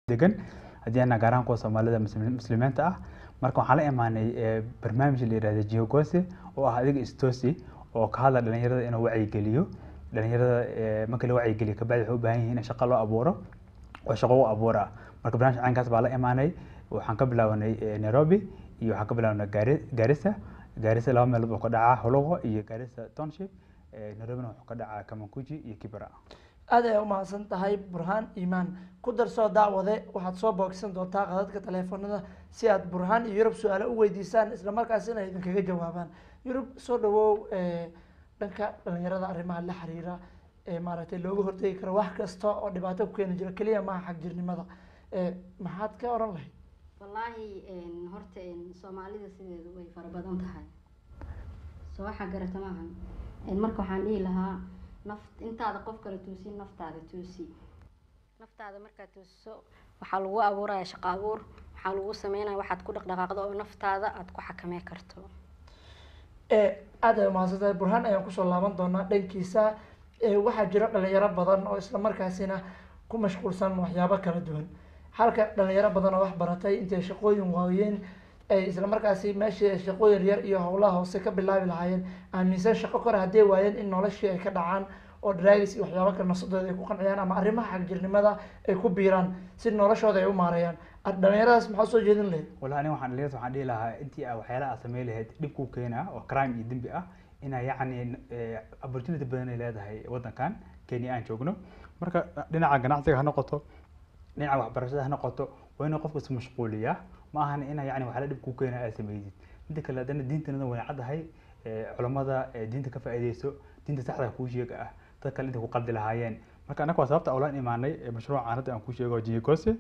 degan haddii ana gaar ahaan kuwa soomaalida muslim- muslimiinta ah marka waxaan la imaanay eh, barnaamij la yihahda geogose oo ah adiga istoosi oo ka hadla dhalinyarada inuu wacyigeliyo dhalinyarada eh, marka la wacyigeliyo kabacdi waxay u baahan yihiin in shaqo loo abuuro oo shaqo u abuura marka barnaamij caynkaas baa la imaanay waxaan ka bilaabanay eh, nairobi iyo waxaan ka bilaabanay Gari- garissa garissa laba meelood oo ka dhacaa hologo iyo garissa township eh, nairobina wuxuu ka dhacaa kamankuji iyo kibra aad ay umahadsan tahay burhaan iimaan ku darsoo daawade waxaad soo boogsan doontaa qadadka taleefanada si aad burhaan iyo yurub su-aalo u weydiisaan isla markaasina idinkaga jawaabaan yurub soo dhawow eh, dhanka dhalinyarada arrimaha la xiriira ee maaragtay looga hortegi karo wax kasta oo dhibaato ku keeni jira keliya maaha xagjirnimada Eh, maxaad ka oran lahayd wallaahi een, horta een, soomaalida sideedu way fara badan tahay soo waxaa garata maahan Een, marka waxaan dhihi lahaa naf intaada qof kale tuusin naftaada tuusi naftaada markaad tuusiso waxaa lagu abuuraya shaqo abuur waxaa lagu sameynaya waxaad ku dhaqdhaqaaqdo oo naftaada aad ku xakamee karto Eh, aad ay umahadsan tahay burhaan ayaan kusoo laaban doonaa dhankiisa Eh, waxaa jira dhalinyaro badan oo isla markaasina ku mashquulsan waxyaabo kala duwan halka dhalinyaro badan oo wax baratay intay shaqooyin waayeen ay isla markaasi meeshii ay shaqooyin yar iyo howlaha hoose ka bilaabi lahaayeen aaminsan shaqo kore hadday waayeen in noloshii ay ka dhacaan oo draagis iyo waxyaabo kale nafsadooda ay ku qanciyaan ama arrimaha xagjirnimada ay ku biiraan si noloshooda ay u maareeyaan Ar- dhalinyaradaas maxaa soo jeedin lahayd wallahi aniga waxaan dhalinyarada waxaan dhihi lahaa intii aa waxyaalaha aad samayn lahayd dhib kuu keena oo crime iyo dembi ah inaa yacni eh, opportunity badan ay leedahay waddankan kenya aan joogno marka dhinaca ganacsiga ha noqoto dhinaca waxbarashada ha noqoto waa inuu qofku is mashquuliyaa ma ahan inaa yacni waxyaala dhib kuu keena aad sameydid midda kale haddana diintanada way caddahay eh, culammada eh, diinta ka faa'iideyso diinta saxda kuu sheega ah dad kale intay ku qaldi lahaayeen marka annaga waa sababta awlaan imaanay eh, mashruucan hadda aan kuu sheego oo jigose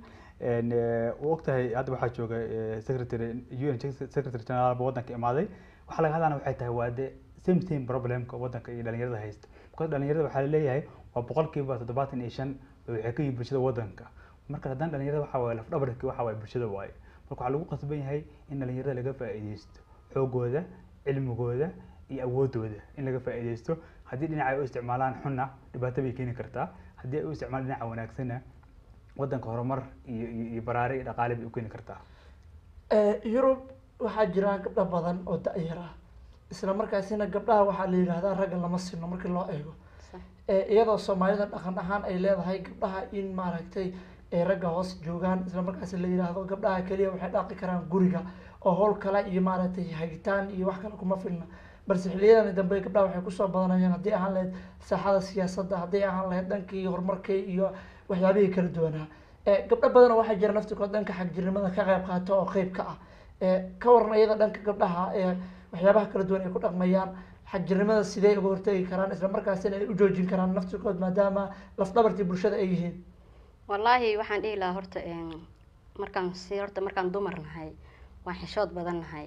u ogtahay hadda waxaa jooga eh, secretary un secretary general ba waddanka imaaday waxaa laga hadlana waxay tahay waa de same same problemka waddanka iyo dhalinyarada haysta because dhalinyarada waxaa laleeyahay waa boqolkiiba toddobaatan iyo shan waxay ka yihiin bulshada waddanka marka haddana dhalinyarada waxa waaye lafdhabarki waxa waaye bulshada waaye marka waxaa lagu qasban yahay in dhalinyarada laga faa'iideysto xoogooda cilmigooda iyo awoodooda in laga faa'iideysto haddii dhinaca ay u isticmaalaan xunna dhibaato bay keeni kartaa haddii ay u isticmaalaan dhinaca wanaagsanna waddanka horumar iyo iyo iyo baraare iyo dhaqaale bay u keeni kartaa Eh, yurub waxaa jira gabdho badan oo da-yar ah isla markaasina gabdhaha waxaa la yidhaahdaa ragga lama sino markii loo eego Sax. Eh, iyadoo soomaalida dhaqan ahaan ay leedahay gabdhaha in maaragtay ay ragga hoos joogaan isla markaasi la yidhaahdo gabdhaha keliya waxay dhaqi karaan guriga oo howl kale iyo maaragtay hagitaan iyo wax kale kuma filna balse xiliyadan dambe gabdhaha waxay kusoo badanayaan haddii ahaan lahayd saaxada siyaasadda haddii ahaan lahayd dhankii horumarkii iyo waxyaabihii kala duwanaa Eh, gabdho badan oo waxaa jira naftirkood dhanka xagjirnimada ka qayb qaato oo qeyb ka ah Eh, ka waran iyada dhanka gabdhaha ee waxyaabaha kala duwan ay ku dhaqmayaan xagjirnimada sidee uga hortegi karaan isla markaasina ay u joojin karaan naftirkood maadaama lafdhabartii bulshada ay yihiin wallaahi waxaan dhihi lahaa horta een, markaan si horta markaan dumar nahay waan xishood badan nahay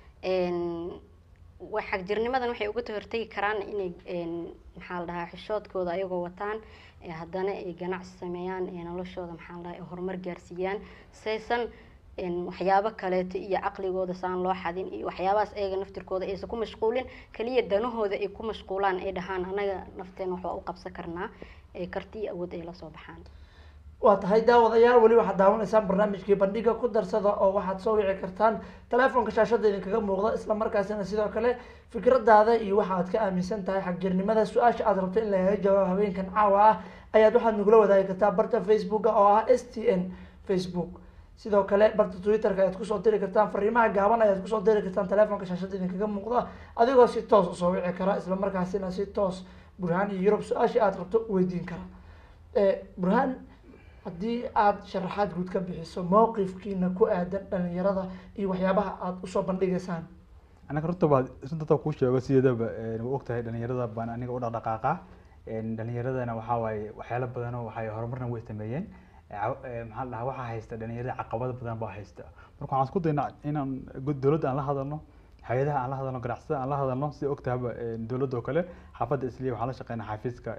Een, wa- xagjirnimadan waxay uga hortegi karaan inay een, maxaa la dhahaa xishoodkooda ayagoo wataan ee haddana ay ganacsi sameeyaan ee noloshooda maxaa la dhahaa ay horumar gaarsiiyaan saysan een, waxyaabo kaleeto iyo caqligooda saan loo xadin iyo waxyaabahaas ayaga naftirkooda aysan ku mashquulin kaliya danahooda ay ku mashquulaan ay dhahaan anaga nafteena wax waa u qabsan karnaa ee karti iyo awood ay la soo baxaan waa tahay daawadayaal weli waxaad daawanaysaan barnaamijkii bandhiga ku darsada oo waxaad soo wici kartaan telefoonka shaashada idinkaga muuqda isla markaasina sidoo kale fikradaada iyo waxa aad ka aaminsan tahay xagjirnimada su-aasha aad rabto in lagaga jawaabo habeenkan caawa ah ayaad waxaad nagula wadaagi kartaa barta facebooka oo ah s t n facebook sidoo kale barta twitterka ayaad kusoo diri kartaan fariimaha gaaban ayaad kusoo diri kartaan telefoonka shaashada idinkaga muuqda adigoo si toos usoo wici kara isla markaasina si toos burhaan iyo yurub su-aashii aad rabto weydiin kara Eh, burhaan haddii aada sharaxaad guud ka bixiso mowqifkiina ku aadan dhalinyarada iyo waxyaabaha aada usoo bandhigaysaan anaga runta baa runta kuu sheego sideedaba waa ogtahay dhalinyarada baan aniga u dhaqdhaqaaqa dhalinyaradana waxaa waaye waxyaalo badanoo waxay horumarna way sameeyeen Caw- eh, maxaa la dhahaa waxaa haysta dhalinyarada caqabado badan baa haysta marka waxaan isku daynaa inaan gud- dowladda aan la hadalno hay-adaha aan la hadalno ganacsatada aan la hadalno sida ogtahaba dowladda oo kale xaafadda isliya waxaan la shaqeynaa xafiiska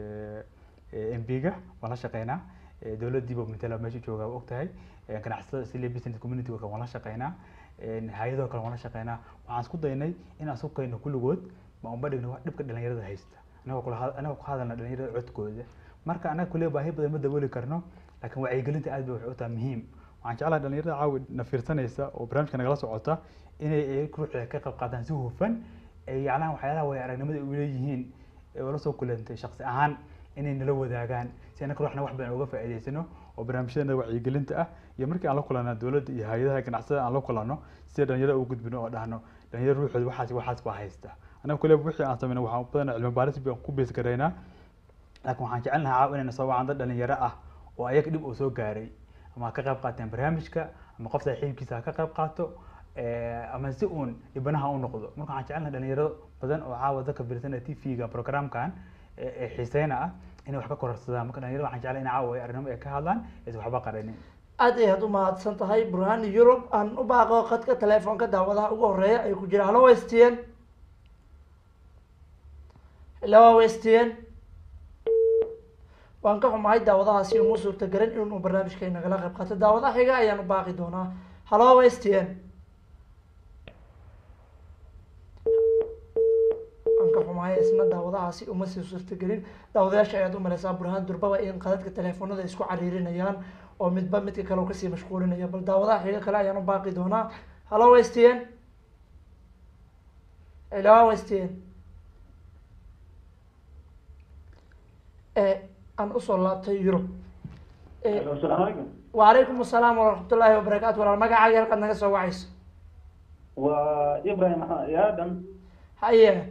m p-ga waan la shaqeynaa Eh, dowladdiiba matala meesha jooga waa ogtahay Eh, ganacsatada isliya business community kale waan la shaqeynaa hay-adoo kale waan la shaqeynaa waxaan isku daynay inaan isku kayno kulligood ma unba dhigno wax dhibka dhalinyarada haysta anagoo kula had- anagoo ku hadalna dhalinyarada codkooda marka anaga kulee baahi badan ma dabooli karno laakiin wacyigelinta aad bay waxay u tahay muhiim waxaan jeclahay dhalinyarada caawi na fiirsanaysa oo barnaamijka nagala socota inay ay ruuxda ka qayb qaataan si hufan ay yacnaha waxyaalaha way aragnimada u leeyihiin ee ula soo kulantay shakhsi ahaan inay nala wadaagaan si annaka ruuxna wax badan uga faa'iidaysano oo barnaamijyada wacyigelinta ah iyo markii aan la kulana dowladda iyo hay-adaha ganacsada aan la kulano sida dhalinyarada ugu gudbino oo dhahno dhalinyaro ruuxooda waxaas waxaas baa haysta anaga kule wixii aan sameyno waxaan badanaa cilmi baaris baan ku bees garaynaa laakiin waxaan jecel lahaa caaw inayna soo wacaan dad dhalinyaro ah oo ayaga dhib uu soo gaaray ama ha ka qayb qaateen barnaamijka ama qof saaxiibkiisa ha ka qayb qaato eh, ama si uun dhibanaha u noqdo marka waxaan jecel lahaa dhalinyaro badan oo caawa dadka fiirsana t v-ga programkan ee ee xiiseyna ah inay wax ka kororsadaan marka dhalinyarada waxaan jeclay in caawa ay arrinimo ay ka hadlaan aysan waxba qaranin aad ayaad u mahadsan tahay burhaan yurub aan u baaqo khadka telefoonka daawadaha ugu horeeya ay ku jira hallo westn hello westn waan ka xumahay daawadahaasi uma suurta garan inuu barnaamijka nagala qayb qaato daawadaha xiga ayaan u baaqi doonaa hallo westn waan ka xumahay isna daawadahaasi uma sii suurtagelin daawadayaasha ayaad u maleysaa burhaan durbaba in qadadka teleefoonada ay isku cariirinayaan oo midba midka kale uu kasii mashquulinaya bal daawadaha xiga kale ayaan u baaqi doonaa hallo westn hello westn ee aan usoo laabtay yurub ee السلام عليكم وعليكم السلام ورحمة الله وبركاته ولا magacaaga halkaad naga soo wacayso وابراهيم ادم haye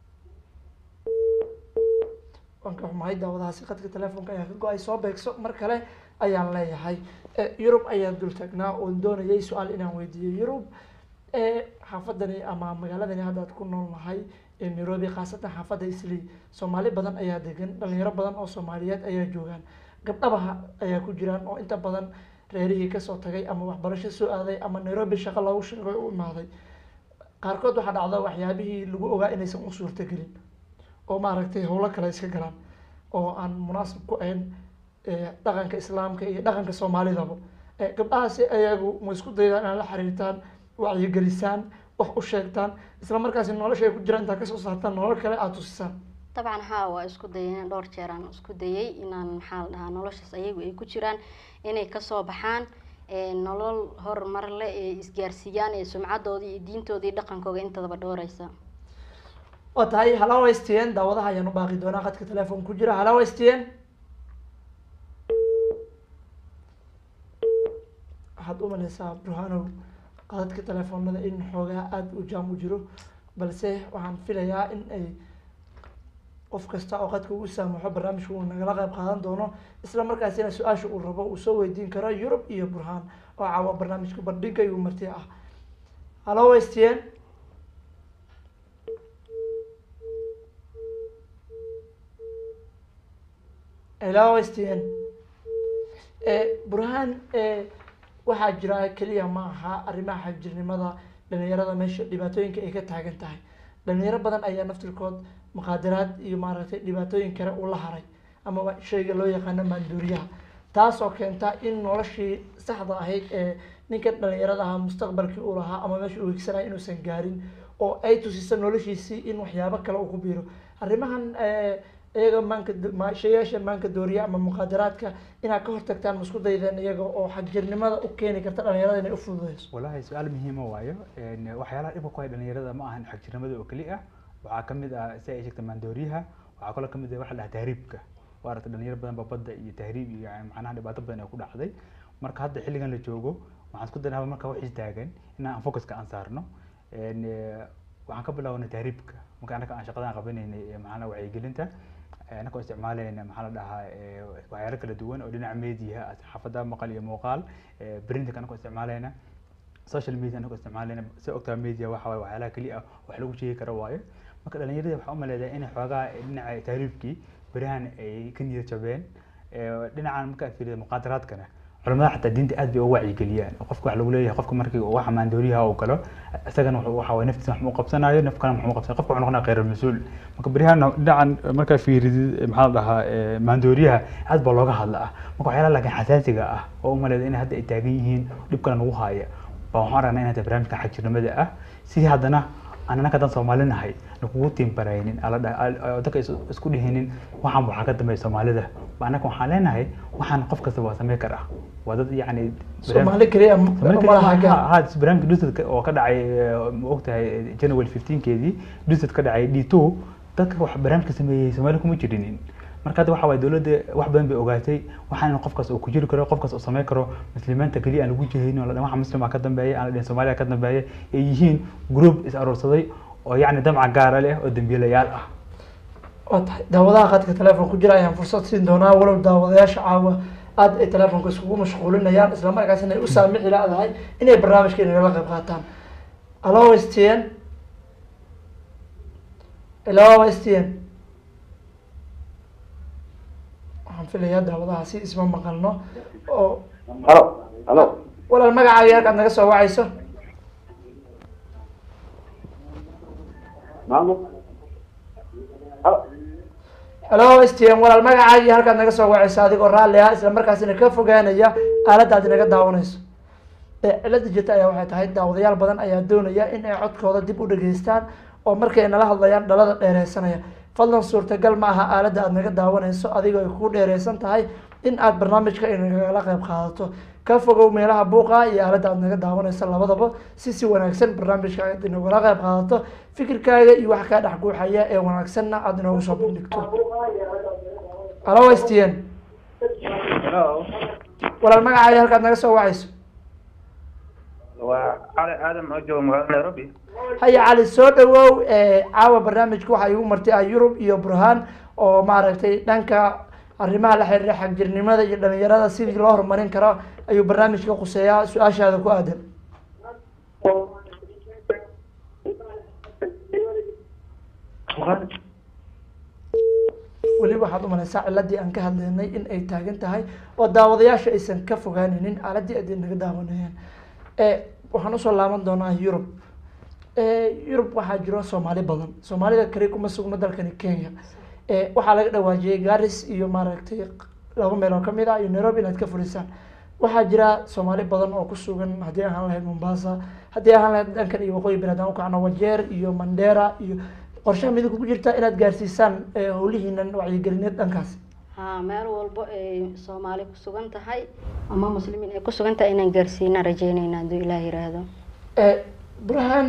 waan ka xumahay daawadahaasi khadka telefoonka ayaa ka go-ay soo beegso mar kale ayaan leeyahay Eh, yurub ayaan dul taagnaa oon doonayay su-aal inaan weydiiyo yurub eh, xaafadani ama magaaladani haddaad ku nool nahay ee nairobi khaasatan xaafadda islii soomaali badan ayaa degan dhalinyaro badan oo soomaaliyeed ayaa joogaan gabdhabaha ayaa ku jiraan oo inta badan reerihii kasoo tagay ama waxbarasho soo aaday ama nairobi shaqo loogu sheegay u imaaday qaarkood waxaa dhacda waxyaabihii lagu ogaa inaysan u suurtagelin oo maaragtay howlo kale iska galaan oo aan munaasib ku ahayn eh, dhaqanka islaamka iyo dhaqanka soomaalidaba Eh, gabdhahaasi ayagu ma isku daydaan inaad la xiriirtaan wacyigelisaan wax u sheegtaan isla markaasi nolosha ay ku jiraan intaa kasoo saartaan nolol kale aada tusisaan dabcan haa waa isku dayay dhowr jeer aan isku dayay inaan maxaa la dhahaa noloshaas ayagu ay ku jiraan inay kasoo baxaan ee nolol horumar leh ee isgaarsiiyaan ee sumcadoodii iyo diintoodii iyo dhaqankooga intadaba dhowreysa waa tahay halawa stn daawadaha ayaan u baaqi doonaa khadka telefoon ku jira halawa stn waxaad u maleysaa burhanow qadadka telefoonada in xoogaa aada u jaam u jiro balse waxaan filayaa in ay qof kasta oo qadka ugu saamaxo barnaamijka uu nagala qayb qaadan doono isla markaasina su-aasha uu rabo uu soo weydiin karo yurub iyo burhaan oo caawa barnaamijka bandhiga iyo marti ah halo stn hello stn burhaan waxaa jira keliya ma aha arrimaha xagjirnimada dhalinyarada meesha dhibaatooyinka ay ka taagan tahay dhalinyaro badan ayaa naftirkood muqaadaraad iyo maaragtay dhibaatooyin kale ula haray amaba shayga loo yaqaano maanduuriyaha taasoo keenta in noloshii saxda ahayd ee ninkan dhalinyarada ahaa mustaqbalkii uu lahaa ama meesha uu higsanaya inuusan gaarin oo ay tusiso noloshiisii in waxyaabo kale uu ku biiro arrimahan iyaga maanka ma- shayaasha maanka dooriya ama muqaadaraadka inaad ka hortagtaan ma isku daydeen iyaga oo xagjirnimada u keeni karta dhalinyarada inay u fududeyso walahi su-aal muhiima waayo Een, waxyaalaha dhibka ku haya dhalinyarada ma ahan xagjirnimada oo keli ah waxaa kamid ah si ay sheegta maandooriyaha waxaa kaloo kamid ah waxa la dhaha tahriibka waa aragtay dhalinyaro badan ba badda iyo tahriib iyo yani macnaha dhibaato badan ay ku dhacday marka hadda xilligan la joogo waxaan isku daynaa marka wax istaagan in aan focuska aan saarno Een, eh, waxaan ka bilaabnay tahriibka marka anaka aan shaqadan qabanaynay ee macnaha wacyigelinta anakoo isticmaalayna maxaa la dhahaa eh, waxyaalo kala duwan oo dhinaca media xaafada maqal iyo muuqaal printka anakoo isticmaalayna social media anagoo isticmaalayna si ogtaa media waxa waaye waxyaalaha keliya ah wax lagu sheegi karo waayo marka dhalinyarada waxaa umaleedaa inay xoogaa dhinaca tahriibkii berihan ay ka niyad jabeen Eh, dhinacan marka aad fiiriyo muqaadaraadkana culamada xataa diinta aad bay uga wacyigeliyaan oo qofka wax lagu leeyahay qofka markii uu waxa maandooriyaha uu galo isagana wuxuu- waxa waye naftiisa wax ma u qabsanayo naf kalena wax ma u qabsanayo qofka wuxuu noqonaya khayr mas-uul marka berihan dhinacan markaa fiiridid eh, maxaa la dhahaa eh, maandooriyaha aad baa looga hadla ah marka waxyaalaha laakiin xasaasiga ah oo umaleeda in hadda ay taagan yihiin dhib kale nagu haaya baa waxaan aragnaa inay tahay barnaamijka xagjirnimada ah si haddana anaka haddaan soomaali nahay nakugu tiimbaraynin ala dha- al- al- dadka is- isku dhihinin waxaan waxaa ka dambeeya soomaalida Ba anaka waxaan leenahay waxaan qof kasta waa samey karaa waa dad yacni soomaali keliya ma laha gaar ha barnaamijka duset oo ka dhacay eh, ma ogtahay january 15keedii duset ka dhacay d two dadka wax barnaamijka sameeyey soomaali kuma jirinin marka hadda waxa waye dowladda wax badan bay ogaatay waxaan qofkaas uu ku jiri karo qofkaas uu sameyn karo muslimiinta keliya aan lagu jihaynin oo la dhahan waxa muslima ka dambeeya aan la dhihin soomaaliya ka dambeeya ay yihiin group is aroorsaday oo yacni damca gaara leh oo dambiilayaal ah waa tahay daawadaha khadka telefoon ku jira ayaan fursad siin doonaa walow daawadayaasha caawa aad ay telefoonka iskugu mashquulinayaan isla markaasina ay u saamixi laadahay inay barnaamijka inagala qayb qaataan alo stn alo stn waxaan filayaa daawadaha si isma maqalno oo halo halo walaal magacaaga halkaad naga soo wacayso maamo halo halo stn walaal magacaagii halkaad naga soo wacayso adigoo raalli ah isla markaasina ka fogaanaya aaladaad inaga daawanayso ee cilada jirta ayaa waxay tahay daawadayaal badan ayaa doonaya in ay codkooda dib u dhageystaan oo markay nala hadlayaan dhalada dheereysanaya fadlan suurtagal ma aha aaladda aad naga daawanayso adigoo ay kugu dheereysan tahay in aad barnaamijka inagala qayb qaadato ka fogow meelaha buuqa iyo aaladda aad naga daawanayso labadaba si si wanaagsan barnaamijka aad inagala qayb qaadato fikirkaaga iyo wax kaa dhex guuxaya ee wanaagsanna aad inoogu soo bandhigto alo stn halo walaal magacaaga halkaad naga soo wacayso waa cali aadan oo jooga magaalada nairobi haya cali soo dhawow caawa barnaamijka waxaa igu martay ah yurub iyo burhaan oo maaragtay dhanka arrimaha la xiriira xagjirnimada iyo dhalinyarada sidii loo horumarin karo ayuu barnaamijka quseeyaa su-aashaada ku aadan weli waxaad umalaysaa ciladii aan ka hadlaynay in ay taagan tahay oo daawadayaasha aysan ka fogaaninin aaladii aad naga daawanayeen waxaan usoo laaban doonaa yurub yurub waxaa jiro soomaali badan soomaalida kale kuma sugno dalkani kenya waxaa laga dhawaajiyey garis iyo maaragtay laba meel oo kamid ah iyo nairobi inaad ka fulisaan waxaa jira soomaali badan oo kusugan haddii ahaan lahayd mombasa haddii ahaan lahayd dhankan iyo waqooyi banaadam ukacno wajeer iyo mandera iyo qorshaha midinku ku jirta inaad gaarsiisaan howlihiinan wacyigelineed dhankaasi haa meel walbo ay soomaali ku sugan tahay ama muslimiin ay ku sugan tahay inaan gaarsiinaan rajeynayna hadduu ilaah yiraahdo burhaan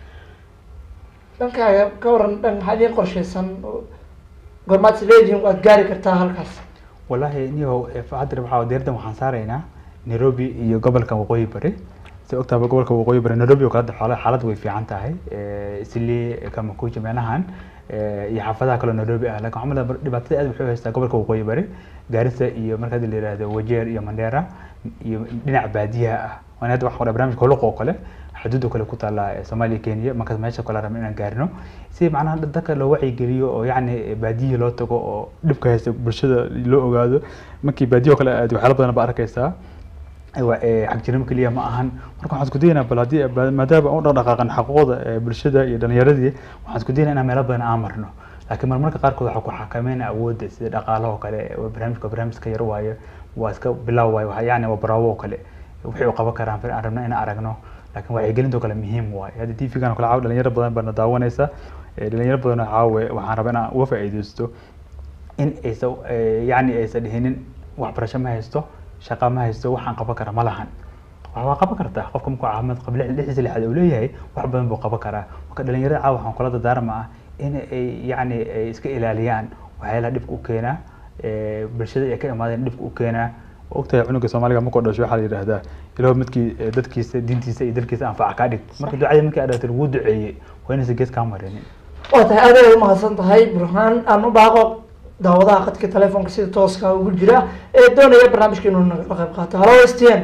dhankaaga ka waran dhan maxaa idiin qorshaysan goormaad is leedihiin waad gaari kartaa halkaas wallaahi niyow hadda waxaa diirdan waxaan saaraynaa nairobi iyo gobolka waqooyi bari si ogtaaba gobolka waqooyi bari nairobi oo kale hadda xaalad way fiican tahay islii kamakuji meelahan iyo xaafadaha kaloo nairobi ah lakin waxaa malaa dhibaatada aad waxay haystaa gobolka waqooyi bari gaarisa iyo marka hadda la yihahdo wajeer iyo mandera iyo dhinaca baadiyaha ah waana hadda waxaan qoraa barnaamijka holuq oo kale xuduud oo kale ku taala soomaaliya kenya markaas meesha kale rabna inaan gaarino si macnaha dadka loo wacyigeliyo oo yacni baadiyihi loo tago oo dhibka haysta bulshada loo ogaado markii baadiyo kale aad waxyaala badan ba arkaysaa xagjirnimo keliya ma ahan marka waxaan isku dayaynaa bal haddii maadaama aan u dhaqdhaqaaqan xaquuqda bulshada iyo dhalinyaradii waxaan isku dayaynaa inaan meelo badan aan marno laakiin marmarka qaarkood waxaa ku xakameynaa awoodda sida dhaqaalaha oo kale barnaamijka barnaamijka yar waayo waa iska bilow waayo yani waa baraawo oo kale wixii u qaban karaan aan rabna inaan aragno laakiin wacyigelinta oo kale muhiim waayo hadda t v-gan oo kale caawa dhalinyaro badan baana daawanaysa dhalinyaro badan oo caawe waxaan rabaa inaan uga faa'iidaysto in aysa yacni aysan dhihinin waxbarasho ma haysto shaqa ma haysto waxaan qaban kara ma lahan waa qaban kartaa qofka markuu caafimaad qab lixdiisa lixaad uu leeyahay wax badan buu qaban karaa marka dhalinyarada caawa waxaan kula dadaarma ah in ay yacni ay iska ilaaliyaan waxyaalaha dhibka u keenaa bulshada ay ka imaadeen dhibka u keenaa ogtahay cunuga soomaaliga markuu dhasho waxaa la yidhahdaa ilaho midkii dadkiisa diintiisa iyo dalkiisa anfaca kaa dhig marka ducada markii aad dhahto lagu duceeyey waa inaysan gees kaa marinin waa tahay aad ay umahadsan tahay burhaan aan u baaqo daawadaha khadka telefoonka sida tooska ugu jira ee doonaya barnaamijka inuu nagala qayb qaato halo stn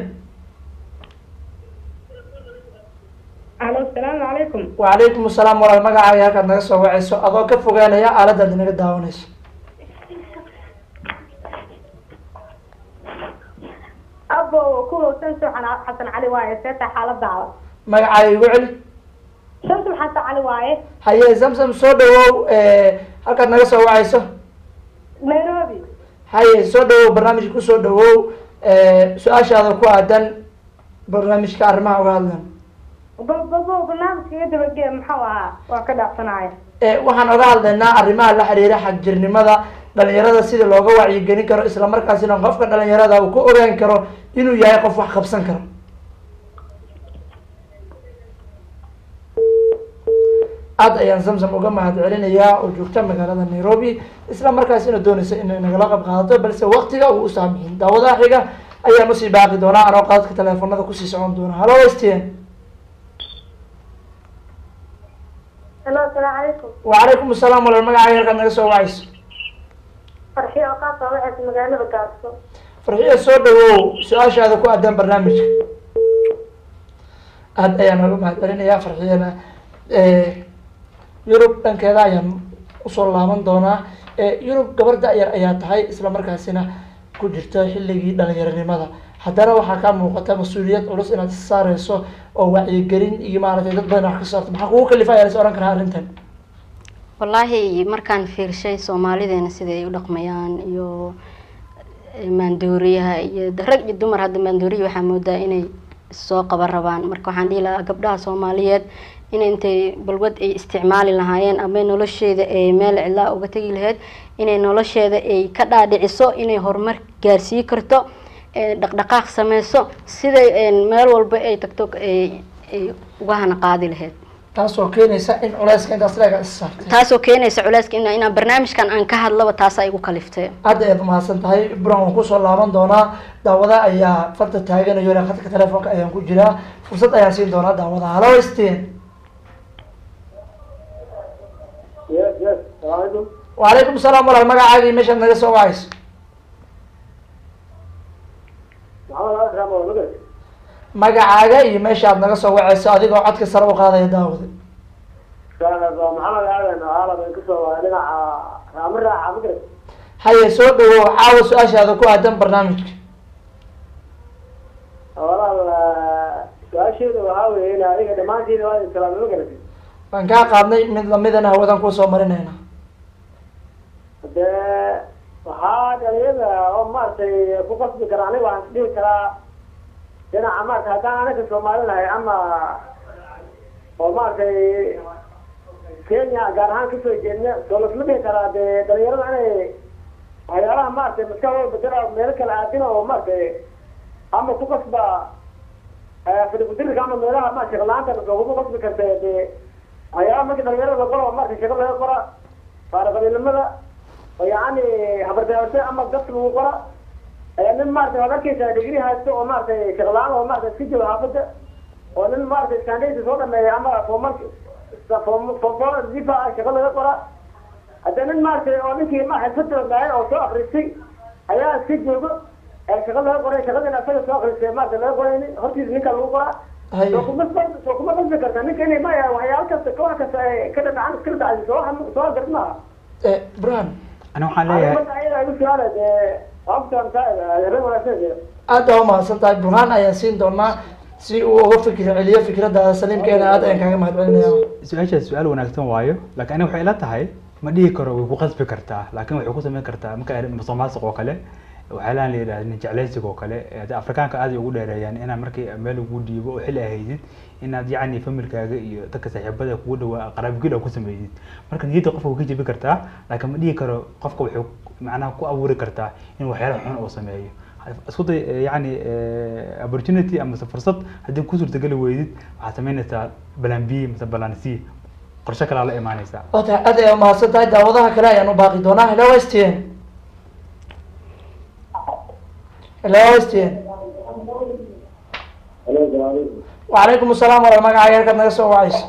alo asalaamu calaykum wacalaykum asalaam walaal magacaaga halkaad naga soo wacayso adoo ka fogaanaya aaladaad inaga daawanayso abo kuwa shamsum xana- xasan cali waaye seeta xaaladaada magacaaga igu celi shamsum xasan cali waaye haye zamzam soo dhawow halkaad naga soo wacayso nairobi haye soo dhawow barnaamijka kusoo dhawow su-aashaada ku aadan barnaamijka arrimaha uga hadlan babo barnaamijka iga dabagee muxuu ahaa waa ka dhaafsanaya Eh, waxaan oga hadlaynaa arrimaha la xiriira xagjirnimada dhalinyarada sida looga wacyigelin karo isla markaasina qofka dhalinyarada uu ku ogaan karo inuu yahay qof wax qabsan karo aad ayaan zamzam uga mahad celinayaa oo joogta magaalada nairobi isla markaasina doonaysa inay nagala qayb qaadato balse waqtiga uu usaamixin daawadaha xiga ayaan usii baaqi doonaa anoo qaadka teleefonada kusii socon doona hallo stn halo asalaamu calaykum wacalaykum asalaam walaal magacaaga halkaad naga soo wacayso farxiyo oo kaa soo waxaysa magaalada gaarso farxiyo soo dhawow su-aashaada ku aadaan barnaamijka aad ayaan uga mahad celinayaa farxiyana yurub dhankeeda ayaan usoo laaban doonaa yurub gabar da-yar ayaa tahay isla markaasina ku jirta xilligii dhalinyaronimada haddana waxaa kaa muuqata mas-uuliyad culus inaad is saareyso oo wacyigelin iyo maaragtay dad badan wax ka saarto maxaa kugu kalifa ayaa la is ohan karaa arrintan wallaahi markaan fiirshay soomaalideena sida ay u dhaqmayaan iyo maandooriyaha iyo rag iyo dumar hadda maandooriya waxaa moodaa inay soo qaban rabaan marka waxaan dhihi lahaa gabdhaha soomaaliyeed in intay balwad ay isticmaali lahaayeen ama nolosheeda ay meel cidlaa uga tegi lahayd inay nolosheeda ay ka dhaadhiciso inay horumar gaarsii karto ee dhaqdhaqaaq sameyso siday meel walba ay tagto ay ay uga hana qaadi lahayd taasoo keenaysa in culeyska intaas leega is saartay taasoo keenaysa culeyska ina inaan barnaamijkan aan ka hadlaba taasa igu kaliftay aad ayaad umahadsan tahay buran waan kusoo laaban doonaa daawada ayaa farta taaganayo ilaa khadka telefoonka ayaan ku jiraa fursad ayaan siin doonaa daawada hallo stin yes yes salaamu wacalaykum salaam walaal magacaaga iyo meeshaad naga soo wacayso maxamed akram oo magar magacaaga iyo meeshaad naga soo wacayso adigoo codka sare u qaadaya daawada maxamed aadan oo aalab ay kusoo waa dhinaca raamo raaca magar haye soo dhawow caawa su-aashaada ku aadan barnaamijka walaal su-aasheeda waxaa weeye in adiga dhammaantiina waa islaamay magarati waan kaa qaadnay mid lamidana hawadan kusoo marinayna dee waxaa dhalinyada oo maaragtay ku qasbi kara aniga waxaan isdhihi karaa dhinaca maarata haddaan anaga soomaali nahay ama oo maaragtay kenya gaar ahaan kasoo jeedna soo lasma dhihi karaa dee dhalinyarada inay waxyaalaha maaragtay maskaxdooda bedela meelo kale aadina oo maaragtay ama ku qasba fadhigudirirka ama meelaha ma shaqo la-aanta laguma qasbi karta dee waxyaalaha marka dhalinyarada la qoro maaragtay shaqo laga qora faaraqabiilnimada oo yacni habardaawate ama dadka lagu qora ayaa nin maaragtay waad arkeysaa digri haysto oo maaragtay shaqo la-aan oo maaragtay iska jooga xaafadda oo nin maaragtay iskaandhaysa soo dhameeya ama foomarka foomfoor difa shaqo laga qora hadda nin maaragtay oo ninkii ma xirfada lahay oo soo akristay ayaa iska joogo ee shaqo laga qoray shaqadina asaga soo akristay maaragtay laga qorayni hortiisa ninka lagu qoraa haye soo kuma soo kuma qasbi karta ninka inay ma waxyaalo kasta wax kasta ay ka dhadhacan iskala dhacday soo soo garad maaha burhan ani waxaan leeyahay marka ayada igu su-aala dee waabtaan wanaagsan aad aa umahadsan tahay burhaan ayaan siin doonaa si uu uga fikir celiyo fikraddaada saliimkeena aad ayaan kaaga mahad celinaya su-aashaas su-aal wanaagsan waayo laakiin aniga waxay ila tahay ma dhihi karo way ku qasbi kartaa laakiin waxay ku samayn kartaa marka ay musuqmaasuq oo kale waxyaalahan la yidhahda nin jeclaysiga oo kale ee hadda afrikaanka aad ay ugu dheereeyaan inaad markii meel ugu dhiibo oo xili ay haydid inaad yacni familkaaga iyo dadka saaxiibada kugu dhawaa qaraabgil oo ku sameeyid marka niyadda qofka way ka jebi kartaa laakiin ma dhihi karo qofka waxay macnaha ku abuuri kartaa in waxyaala xun uu sameeyo isku day eh, yacni eh, opportunity amase fursad haddii ku suurtageli weydid waxaad samaynaysaa balan b mase balan c qorshe kalaa la imaanaysaa oo tahay aad ayaa umahadsan tahay daawadaha kale ayaan u baaqi doonaa hello stn hello stn wacalaykum asalaam walaal magacaaga halkaad naga soo wacayso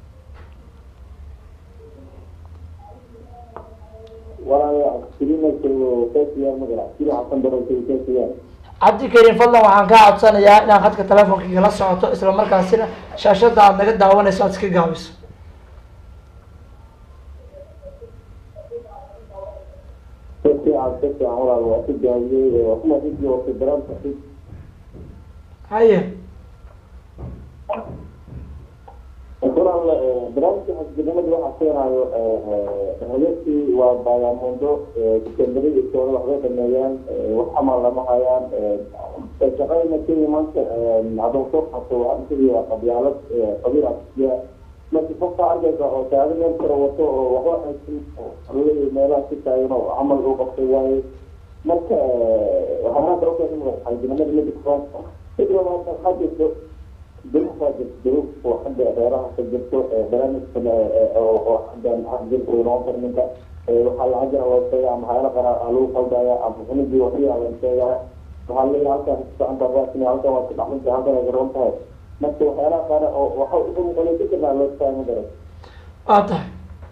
cabdi karim fadlan waxaan kaa codsanayaa inaad khadka telefoonka igala socoto isla markaasina shaashada aad naga daawanayso aad iska gaabiso haye barnaamijka xisbinimada waxaa keenayo hayadkii waa baagamundo sekendari iyo tooda waxbay dhameeyaan wax amal lama hayaan shaqadana kenya maanta haddaan soo qabto waxaa isaga qabyaalad qabiil asiya marka qofka arkaysa oo taagan meel kale wato oo waxba haysan leeyahay meelaha si taagan oo camal uu qabtay waaye marka waxaa maanta ogtahay xaydinimada mida kuran sidoo maanta waxaa jirto duruuf waa jirto duruuf oo xagga reeraha ka jirto barnaamijkan oo xaggan jirka uu noqon karo ninka waxaa lacag jira loo sheegaya ama haylo qara lagu qaldaya ama cunugii waxiya la sheegaya waxaa leeyahay halkan socanta raasina halkan waa ku dhaxlinta halkan ay garoon tahay marka waxyaalaha qaar oo waxa ugu muqanay ka jirnaa loo taagma garan waa tahay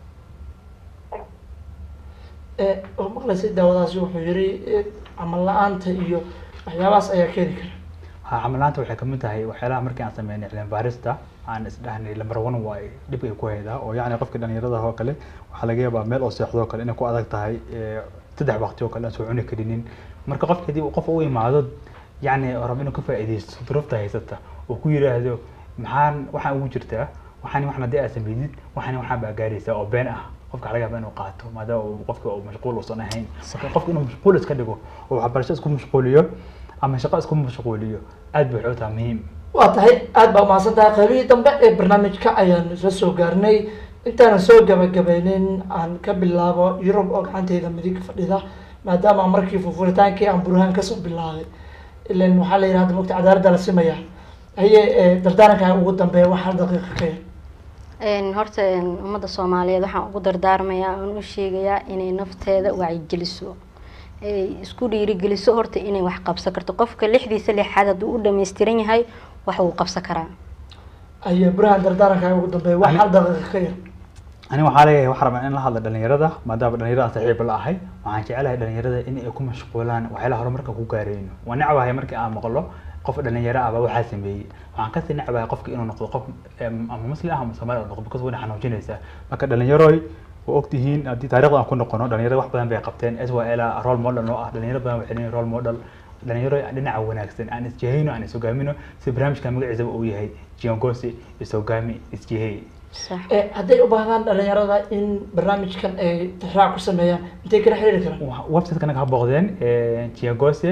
oo maqlaysay daawadaasi wuxuu yiri camal la-aanta iyo waxyaabahaas ayaa keeni kara ha camalaanta waxay kamid tahay waxyaalaha markii aan sameynay cilmi baarista aan isdhahnay lambar one waay dhib ay ku haydaa oo yacni qofka dhalinyarada oo kale waxaa laga yaabaa meel oo seexdo oo kale inay ku adag tahay saddex waqti oo kale aan soo cuni karinin marka qofka hadii uu qof u imaado yacni rab inuu ka faa'iidaysto duruufta haysata oo ku yidhaahdo maxaan waxaan ugu jirtaa waxaan waxaan haddii aad sameydid waxaan waxaan baa gaaraysaa oo been ah qofka laga yaaba inuu qaato maadaama uu qofka uu mashquul uusan ahayn marka qofka inuu mashquul iska dhigo oo waxbarasho isku mashquuliyo ama shaqo isku mashquuliyo aad bay waxay u tahay muhiim waa tahay aada baa umahadsan tahay qaybihii dambe ee barnaamijka ayaan isla soo gaarnay intaanan soo gabagabeynin aan ka bilaabo yurub oo gacanteyda midig fadhida maadaama markii fufuritaankii aan burhaan kasoo bilaabay ilan waxaa la yidhahda mogta cadaaladda la simaya haye dardaaranka ugu dambeeya wax hal daqiiqa ka yar horta ummadda soomaaliyeed waxaan ugu dardaarmayaa aan u sheegayaa inay nafteeda wacyigeliso ay isku dhiirigeliso horta inay wax qabsan karto qofka lixdiisa lixaad hadduu u dhammaystiran yahay wax uu qabsan karaa haye burhaan dardaaranka ugu dambeeya wax hal daqiiqa ka yar ani waxaa leeyahay waxaa rabaa in la hadla dhalinyarada maadaama dhalinyarada saaxiib la ahay waxaan jecelahay dhalinyarada in ay ku mashquulaan waxyaalaha horumarka ku gaareyno waa necbahay markii aan maqlo qof dhalinyaro ah baa waxaa sameeyey waxaan kasii necbahay qofka inuu noqdo qof ama muslim ah ama soomaali noqdo because wayna xanuujinaysaa marka dhalinyaroy waa ogtihiin haddii taarikhda aan ku noqono dhalinyarada wax badan bay qabteen s y l role model oo ah dhalinyaro badan waxay leeyihin role model dhalinyaro dhinaca wanaagsan aan isjihayno aan ishogaamino si barnaamijka magaciisaba uu yahay jiongosi ishogaami isjihey sax hadday u baahdaan dhalinyarada in barnaamijkan ay tixraac ku sameeyaan intay kala xiriiri karaan website naga ha booqdeen jiagose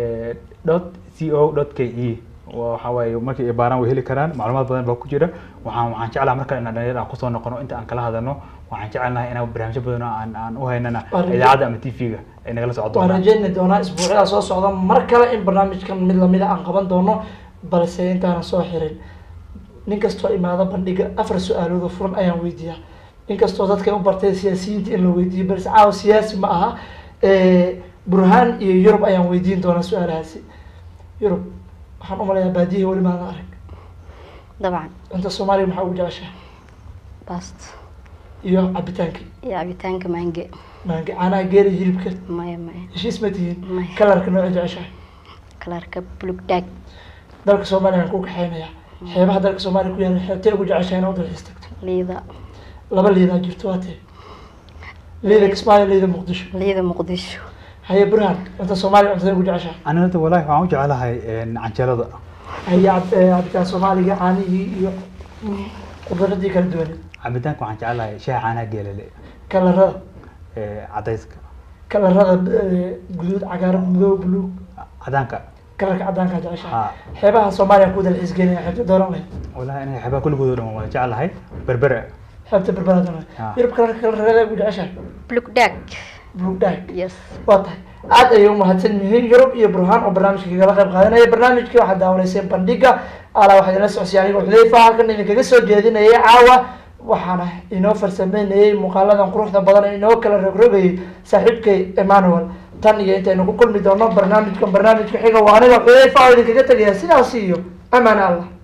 dot c o dot k e waxa waaye markii ay baaraan way heli karaan macluumaad badan baa ku jira waxaan waxaan jeclaha markale inaan dhalinyarada aan kusoo noqono inta aan kala hadalno waxaan jecelnahay inaan barnaamijyo badan oo aan aan u haynana Waa rajo- idaacadda ama tv-ga ay nagala socon waan doonaan rajeyni doonaa isbuucyada soo socda mar kale in barnaamijkan mid lamida aan qaban doono balse intaanan soo xirin nin kastoo imaado bandhiga afar su-aalood oo furan ayaan weydiiyaa inkastoo dadka u bartay siyaasiyiinta in la weydiiyo balse caawa siyaasi ma aha burhaan iyo yurub ayaan weydiin doonaa su-aalahaasi yurub waxaan umalayaa baadiyaha weli maadan arag dabcan cunta soomaaliya maxaa ugu jeceshahay bast iyo cabitaankii iyo cabitaanka mange maange caanaha geela hilibka maya maya heshiis ma tihiin Maya. kalarka nooca jeceshahay kalarka bulug dhaag dalka soomaaliya aan ku kaxeynaya xeebaha dalka soomaaliya ku yaala xeebtee ugu jeceshahay inaad u dalxiis tagto liida laba liidaa jirto waa tee liida kismaayo liida muqdisho liida muqdisho haye burhaan cunta soomaaliya cuntada ugu jeceshahay ani horta walahi waxaan u jecelahay canjeelada haye cab- eh, cabitaan soomaaliga caanihii iyo khudradii kala duwaneed cabitaanka waxaan jecelahay shaha caanaha geelale kalarada cadayska kalarada eh, guduud cagaaran madow buluug cadaanka kalarka cadaankaa jeceshahay ha xeebaha soomaaliya ku dalxiis geenaya xeebta dooran lahayd walahi aniga xabaa kulligood oo dhan waan jecelahay berbera xeebta berbera dooran Ah. yurub kalarka kalarada ugu jeceshahay bulug dhaag buluug dhaag yes waa tahay aad ayay umahadsan yihiin yurub iyo burhaan oo barnaamijka kagala qayb qaadanaya barnaamijkii waxaad daawanayseen bandhiga alaa waxaa idinla socodsiya anigo xudayfa halkan idinkaga soo jeedinayay caawa waxaana inoo farsameynayay muuqaaladan quruxda badan ee inoo kala rogrogayay saaxiibkay emmanuel tan iyo intaynu ku kulmi doono barnaamijkan barnaamijka xiga waa aniga xudayfa oo idinkaga tegaya sidaasi iyo amaan allah